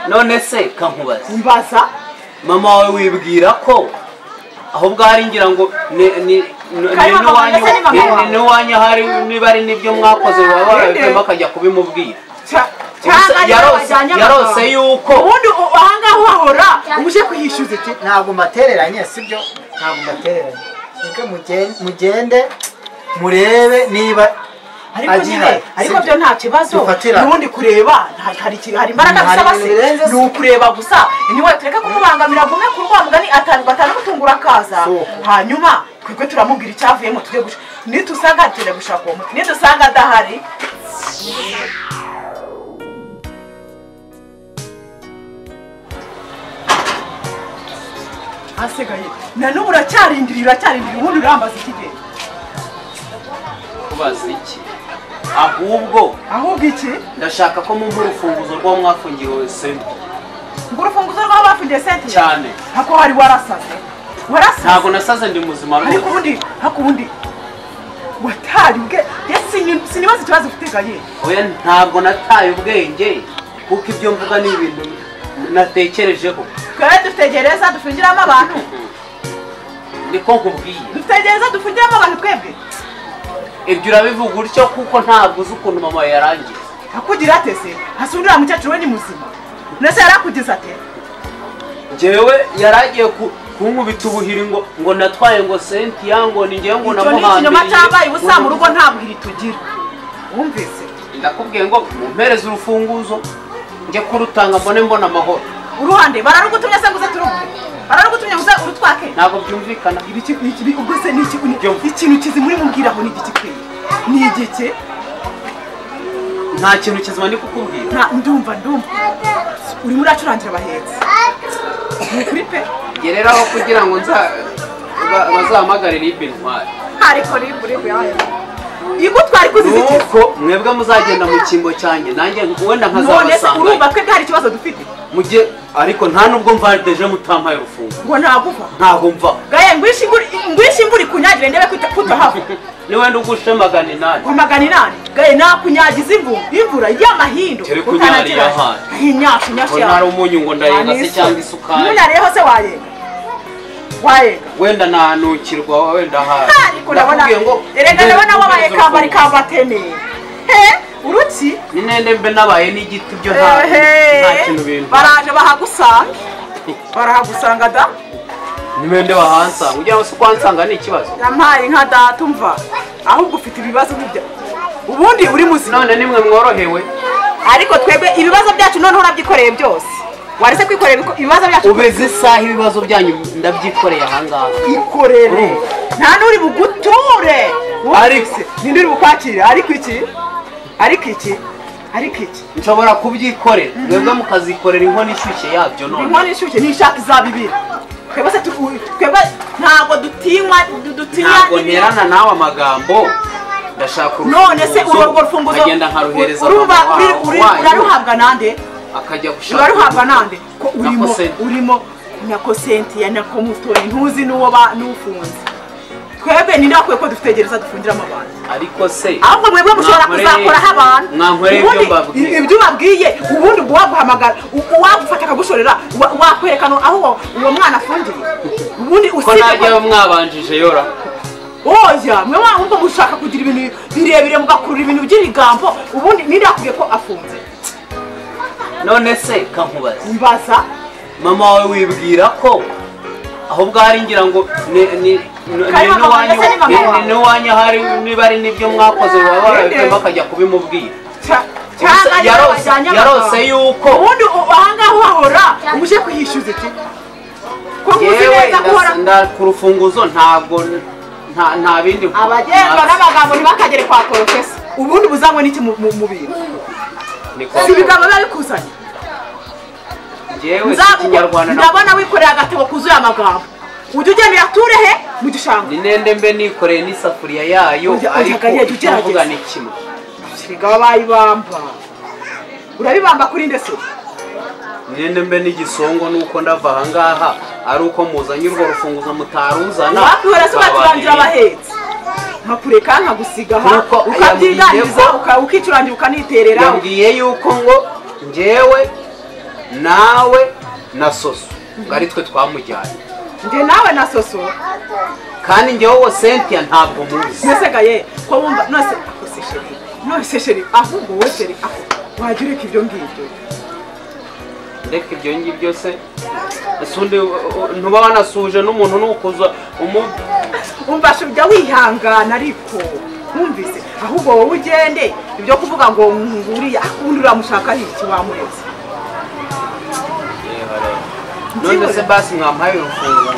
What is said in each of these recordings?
none se kankubaza mbaza mama wawe wibwira ko ahubwo hari ngira ngo ni ni Kariya mama ndetse ni mama wawe. n'iwanyu ahari niba ari n'ibyo mwakoze baba barabikuyemo akajya kubimubwira cya- Ubuse cyangwa niba yarose bajyanye yarose amafaranga. yuko ubundi u- ahangaha uhahora umuje kuhishyuza iki ntabwo mbatereranye sibyo ntabwo mbatereranye mwebwe mugende- mugende murebe niba ariko agira- nyine ariko byo sibyo? nta kibazo Dufatira. ubundi kureba nta- hari iki- hari imbaraga Hari bisaba ibintu birenze se se. ni ukureba gusa niwe tureke kumubangamira gume ku rwamugani batanamutungura akaza So. hanyuma twebwe turamubwira icyavuyemo tujye gushaka nitusanga tujya gushaka uwo muti nidusanga adahari hasigaye na n'ubu uracyarindiriye uracyarindiriye ubundi urambaza iki gihe kubaza iki ahubwo ahubwo iki ndashaka ko mumpa urufunguzo rw'uwo mwafungiwe senta ngo urufunguzo rwaba bafungiye senti cyane hako hari warasaze ntabwo warasaze nasaze ndi muzima ariko rwose ubundi hako ubundi watari ubwe ye sinyu- sinibaza ikibazo ufite gaye oya ntabwo nataye ubwenge kuko ibyo mvuga ni ibintu natekerejeho twebwe dutegereza dufungiramo abantu niko nkubwiye dutegereza dufungiramo abantu twebwe ibyo urabivuga utyo kuko ntabwo uzi ukuntu mama yarangiye akugira ate se hasi undi uriya mukecuru we ni muzima nese yarakugize ate njyewe yaragiye ku- kunkubita ubuhiri ngo ngo natwaye ngo sentiya ngo ni njyewe ngo icyo ni ikinyoma namuhambiriye cyabaye ubusa mu rugo nta buhiri tugira wumvise ndakubwiye ngo mumpereze urufunguzo njye kurutanga mbone mbona amahoro uruhande bararugutumye se ngo uze turugure bararugutumye ngo uze urutwake ntabwo byumvikana Ibiki- iki- ubwo se ni iki- ni- Byo. ikintu kizima uri mubwiraho ni igiki kweri ni igiki nta kintu kizima ndi kukubwira nta ndumva ndumva urimo uracurangira abahetsi ni ukuri pe gereraho kugira ngo nza ba- bazahamagare ribe ntwari ariko ribu ribu yabaye igutwara ikuzize iki nuko mwebwe muzagenda mu cyimbo cyanjye nanjye wenda none se urumva nkazabasanga twebwe hari ikibazo dufite mujye ariko nta nubwo mvarideje mutampaye urufunguzo ngo ntaguva ntabwo mva gaye ngwishe imvura ngwishe imvura ikunyagire ndebe ko utahava niwenda ugushe magana inani kwamagana inani gaye nakunyagiza imvura imvura y'amahindu Tere kunyagira ahandi. inyashu nyashu ngo ntari umunyu ngo ndarenga se cyangwa isukari ntunyareho se wayenga wayenga wenda nanukirwa wenda ahari ariko ndabona Nakubwiye ngo erega ndabona nde- wabaye nde- kambari kambatemeye he uruki ni nende mbe nabaye n'igiti byo nta Ehe, nta kintu bintu baraje bahagusanga barahagusanga da ni nende wahansanga ugira ngo si kwansanga ni ikibazo yampaye nka data umva ahubwo ufite ibibazo nk'ibyo ubundi uri muzima none nimwe mworohewe ariko twebwe ibibazo byacu noneho urabyikoreye byose warese kwikorera ibiko- ibibazo byacu ubeze isaha ibibazo byanyu ndabyikoreye ahangaha ikorere nta n'uri buguture Ariko- ninde uri bukwakira ariko iki ariko iki ariko iki nshobora kubyikorera mwebwe mukazikorera inkono ishyushye yabyo none inkono ishyushye n'ishaka izaba ibiri twebwe se tu- twebwe ntabwo dutinywa du- dutinya ntabwo nterana nawe amagambo ndashaka none se urufunguzo, urwo rufunguzo nkagenda nkaruhereza urumva mama uri- wa- uri- wanyu, uraruhabwa nande akajya gushaka uraruhabwa nande ko Na urimo kosenti. urimo nyako sentiya nyako mutoni ntuzi n'uwo ba- n'ufunze twebwe ninde wakwiye ko dutegereza dufungiramo abantu ariko se ahubwo mwebwe mushobora Mwankoreye- kuzakoraho abantu mwankoreye ibyo Ubundi mbabwiye. ibyo ubabwiye ubundi ubwo waguhamagara u- wagufata akagushorera wa- wakwerekana aho uwo- uwo mwana afungiye ubundi ko usibye najyayo mwabanjije yora oya mwe wa ahubwo mushaka kugira ibintu birebire mugakurura ibintu by'ibigambo ubundi ninde yakubwiye ko afunze none se kankubaza mbaza mama wawe wibwira ko ahubwo hari ngira ngo ni- ni- ni- Kariya ni mama n'iwanyu- ndetse ni mama ni- wawe. ni n'iwanyu ahari niba ari n'ibyo mwakoze baba barabikuyemo akajya kubimubwira Cya- Ubuse cyangwa niba yarose- bajyanye yarose amagambo. yuko ubundi u- ahangaha uhahora umuje kuhishyuza iki ko nkuzi yewe neza ko uhora ndasa- nda- ku rufunguzo ntabwo nta nta bindi abagenga nta- n'amagambo ntibakagere kwa porofesa ubundi buzanywe n'iki mu mu- mu bintu ni si kwa- ibigambo biba bikuzanye Njyewe si Nza- ikinyarwanda na- ndabona wikoreye agatebo kuzuye amagambo ujya ugenda uyature he mu gishanga ni nende mbe nikoreye n'isafuriya yayo Ujya- ujya ariko gahera icyo mvuga ugerageza. ni kimwe erega baba bayibamba urabibamba kuri ndetse nende mbe n'igisongo nuko ndava ahangaha ari uko muzanye urwo rufunguzo mutaruzana wakwihora se ugaturangira bababwira. abahetse nkakureka nkagusiga aha Nuko ukabyiganiriza yambwiye ko- uka- ukicurangira ukaniterera yambwiye yuko ngo njyewe nawe na soso ngo ari twe twamujyanye njye nawe na soso kandi njyewe uwo sentiya ntabwo muzi mbese ye ko wumva nose akose sheri nose sheri ahubwo wowe sheri ako wajya ureka ibyo ngibyo ndeka ibyo ngibyo se ese undi ntuba wanasuje n'umuntu nukuza umu wumva she ujya wihangana ariko wumvise ahubwo wowe ugende ibyo kuvuga ngo nguriya undi uramushaka iki wamuretse Reba, reba. none se basi mwampaye urufunguzo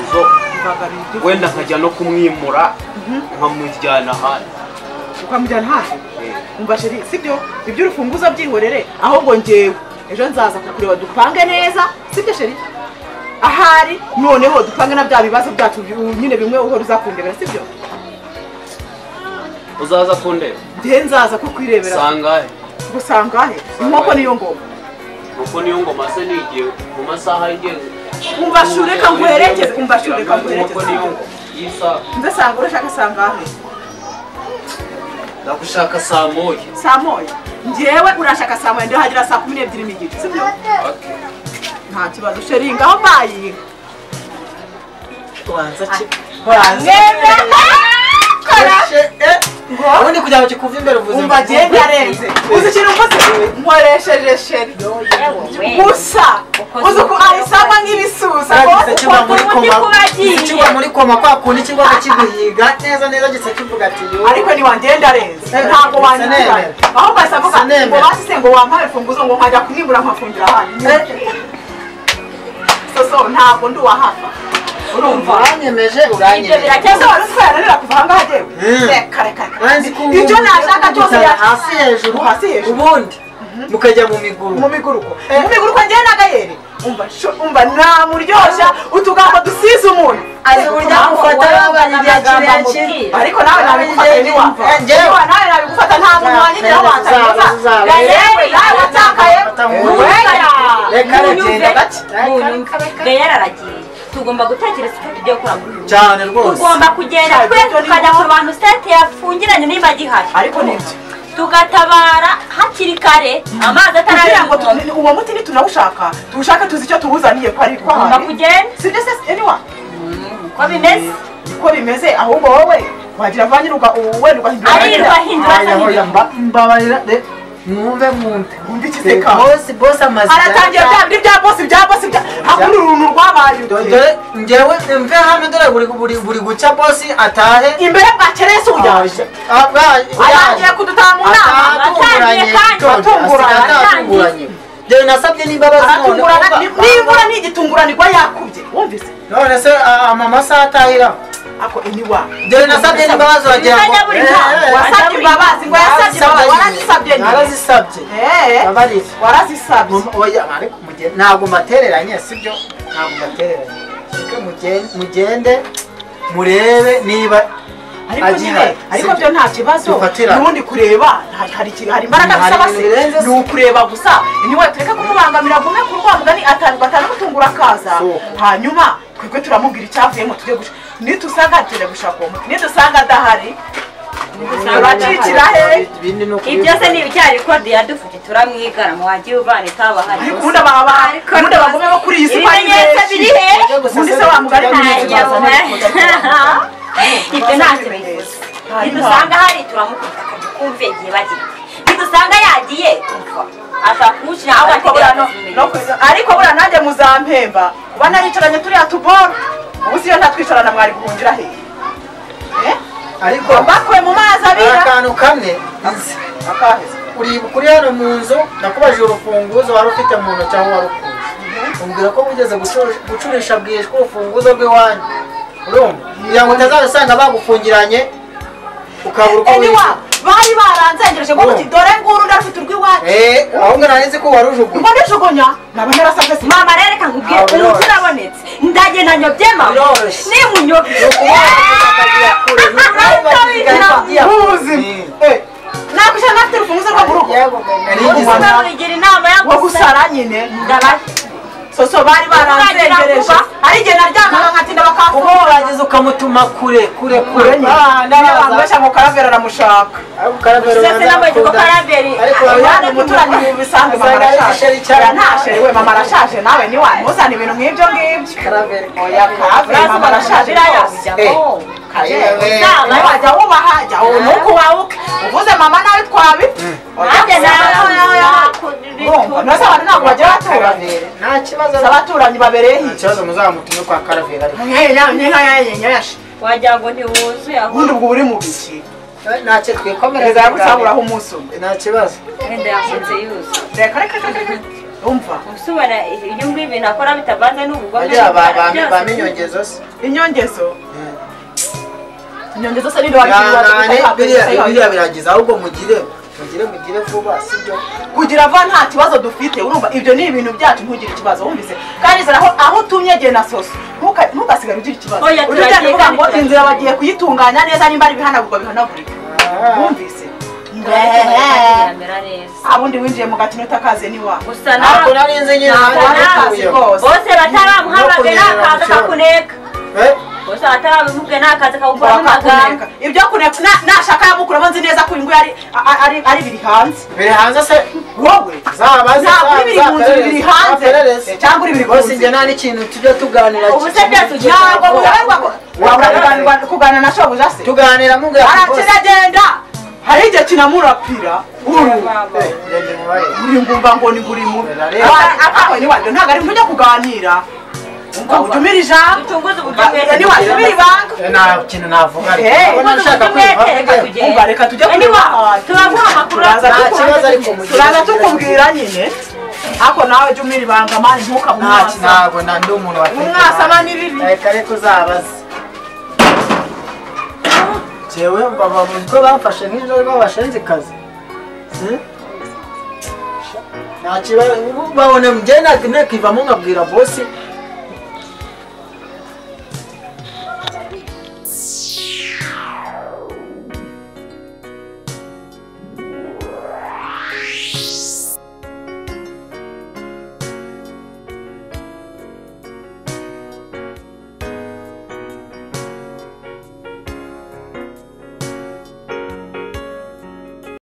mvaga ni ibyo wenda nkajya no kumwimura nkamujyana ahandi ukamujyana hafi umva sheri sibyo ibyo urufunguzo byihorere ahubwo njyewe ejo nzaza kukureba dupange neza sibyo sheri ahari noneho dupange na bya bibazo byacu bi- nyine bimwe uhora uza kundebera sibyo uzaza kundeba njyewe nzaza kukwirebera sangahe gusanga he inkoko niyo ngoma nuko niyo ngoma se nigiye mu masaha y'ingenzi umva she ureka nkwerekeze umva she ureka Inkoko niyo nkwerekeze ngoma iyi saha ndasanga urashaka sanga he ndagushaka saa moya saa moya njyewe urashaka saa moya ndahagera saa kumi n'ebyiri n'igice sibyo nta kibazo sheri ngaho mbayiha tubanza ki mwemera Eshe, eh, ubundi kugira ngo kikuve imbere uvuze umva agenda arenze uzi ikintu mvuze nkoresheje sheri gusa uzi uko ayisangwa nk'ibisusa Uragize kiba muri undi koma kubagiye. uzi kiba muri koma kwa kundi kiba kiguhiga neza neza gisa kivuga ati yo ariko ntiwangenda arenze ntabwo wanyigana aho basavuga ngo basize ngo wampaye imfunguzo ngo nkajya kumwimura nkafungira ahandi soso ntabwo ndi uwahafa urumva uranyemeje uranyemeje ese wari utweranira kuva ahangaha Mm. reka reka reka Uranzi ko ibyo ubundi nashaka cyose mukwicara ya- hasi hejuru hasi hejuru ubundi mukajya mu miguru mu miguruko mu miguruko njyewe n'agayeri umva sho- umva namuryoshya utugambo dusize umuntu azi uburyo agufata wabaye igihe kirekire ariko nawe nabigufata ntiwapfa Niwa, nawe nabigufata nta muntu wanyigeraho watakaza yewe nawe watakaye Reka aragenda gake. gayera aragiye tugomba gutekereza icyo tugiye gukora muri uyu munsi. cyane rwose tugomba kugenda Cyane, twe ibyo ni tukajya ku ngombwa. bantu sente yafungiranye niba agihari ariko nibyo tugatabara hakiri kare amazi kugira ngo atararengwa tu- uwo muti niturawushaka tuwushake tuzi icyo tuwuzaniye ko ari ko tugomba ahari. kugenda si byo se eniwa uko bimeze uko bimeze ahubwo wowe wagira vanyirwa wenda ugahindura arirwa hindura asa Oya, n'ibintu. mba- mbabarira de mwumve mwumve Wumve ikiseka. Bosi- bosi amaze aratangira bya bindi bya bosi bya bosi bya hakuru uruntu rwabaye uduhe dore ngewe mve hano dore buri buri buri guca bosi atahe imbere bwa keresi uyaje arangiye kudutamurana Atangiye kandi atatunguranye atatunguranye dore nasabye n'imbabazi none aratungurana kumva- nimbura ntigitunguranirwa yakubye wumvise none se a- amamasa atahira ako eniwa dore nasabye n'imbabazi uragira ngo Ntajya buri Eh, mwaka. eh, wasabye imbabazi ngo yasabye imbabazi warazisabye nyine narazisabye Eh, mbabarira warazisabye Mama- oya ariko mugende ntabwo mbatereranye sibyo ntabwo mbatereranye reka mugende mugende murebe niba ariko Agira, nyine ariko sibyo. byo nta kibazo Dufatira. n'ubundi kureba hari- hari iki- hari imbaraga Hari bisaba ibintu birenze se ni se. ukureba gusa niwe tureke kumubangamira gume ku rwamugani atabwo atanamutungura akaza So. hanyuma twebwe turamubwira icyavuyemo tujye guca nitusanga tujya gushaka uwo muti nidusanga adahari turacikira he ibindi ni ukuri- ibyo se ni ibijyanye kode yadufite turamwigana mu wagiye uvane kaba hari ariko ubundi ababa ubundi abagome bo kuri iyi si bari ibimenyetso biri he benshi Ibyo gusa ubundi se se wamugari tujya nta gucuruza kibazo bazana ibyo ntacyo bivuze nidusanga hari turamukunda kumve igihe bagiye nidusanga yagiye kumva ashaka kuwukina aho ariko buriya no- no bategereza ku- ariko buriya nanjye muzampemba kuba naricaranye turiya tuboro ubu siyo ntatwicarana mwari guhungira he Eh? ariko ngo bakwe mu mazi hari abira akantu kamwe nzi. akaheza uri kuri hano mu nzu nakubajije urufunguzo wari ufite mu ntoki aho wari ukuye umbwira ko wigeze gucurush- gucurisha bwishwe urufunguzo rw'iwanyu urumva kugira ngo utazabasanga bagufungiranye ukabura uko eniwa wishyura bari baranzengereje ngo Ngo. muti dore nguru ndarufite urw'iwacu Eh, ahubwo nari nzi ko warujugunya ngo nijugunya naba narasabwe si mama rero reka nkubwire Ntabwo umuntu biroroshye. urabonetse ndagenda nyobye mama Biroroshye. nimunyobye nakwishyura nafite urufunguzo rwo mu rugo sinabura igira inama yo wo gusara gusara nyine ndabara soso bari baranzengereje ari igihe naryamaga nkatinda kuba bakamfungura warangiza ukamutuma kure kure kure n'abantu benshi ngo karabera aramushaka Sasa namwe tuko karaberi. abana umuturanyi mu bisanzwe mama arashaje Oya, nta sheri we mama arashaje nawe ni wa ntuzane ibintu nk'ibyo ngibyo oya kave mama arashaje rwose nawe wajya wubaha jya ubu ni uko wabuka uvuze mama nawe twabipfa Nanjye urumva ntose abantu ntabwo bagira abaturanyi nta kibazo si abaturanyi babereyeho nta kibazo muzamutume kwa karaveri ariko wagira ngo ntiwuzuye ubundi ubwo uri mu biki ntacyo twikomereza perezida yagusaburaho umunsi umwe nta kibazo wenda yafunze yuzuye reka reka reka reka umva gusubana ibyo ngibyo ibintu akora bitavanze n'ubugome bagira byose. baminyongezo se inyongezo inyongezo se ninde wari biriya biriya kuyibaza biragiza ahubwo mugire mugire mugire vuba sibyo kugira vuba nta kibazo dufite urumva ibyo ni ibintu byacu ntugire ikibazo wumvise kandi zara aho aho utumye igihe na soso ntuka- ntugasigare ugira ikibazo Oya, ujya ujyana uvuga ngo turagiye, inzira bagiye kuyitunganya neza nimba ari ibihanagurwa bihanagurika wumvise biramera neza abundi winjiye mu gakino utakaze ni wa gusa ntabwo nari nzi nyine ntabwo nanjye nazi nituye. rwose bose bataramuhamagaye No kunyerera mu n'akaza kibuga. kakuneka Eh, bose bataramubwiye n'akaza kagukoramo amagambo Wakakuneka. ibyo kuneka na- nashaka yamukuramo nzi neza ko ingwe ari ari- ari- ari biri hanze biri hanze se wowe zaba za- ntabwo uri biri za- mu nzu zaperereza, biri hanze zaperereza. cyangwa uri biri mu bose nzu. njye nta n'ikintu tujya tuganira Ubu se byose ugiye ntabwo muyoberwa Wabura wabura kuganira na shobuja se tuganira mubwira ati, boss, arakiragenda hari igihe kinamurapira uru eh, ngende mubaye. uri ngumva ngo ni buri mu Rareba. akawe ni wajya ntabwo ari ntujya kuganira ngo utumire ijambo dutunguze uburyo bwese ni watumire ibanga Eh, nta kintu navuga ariko. Eh, Ndabona ubundi ushaka uburyo kwiva, bwete, reka tujye. umva reka tujye Anyway, kureba turaguha amakuru Turaza Nta tukubwira- kibazo ariko mugire. turaza tukubwira nyine ariko nawe jya umira ibanga mani nta ki- ntukabumwasa ntabwo na- ndi umuntu wa umwasama n'ibibi reka reka uzabaze jewe mbaba mu ko bamfashe nk'ijoro rw'abashinzikazi ntakibazo babona njye nakivamo nkabwira bosi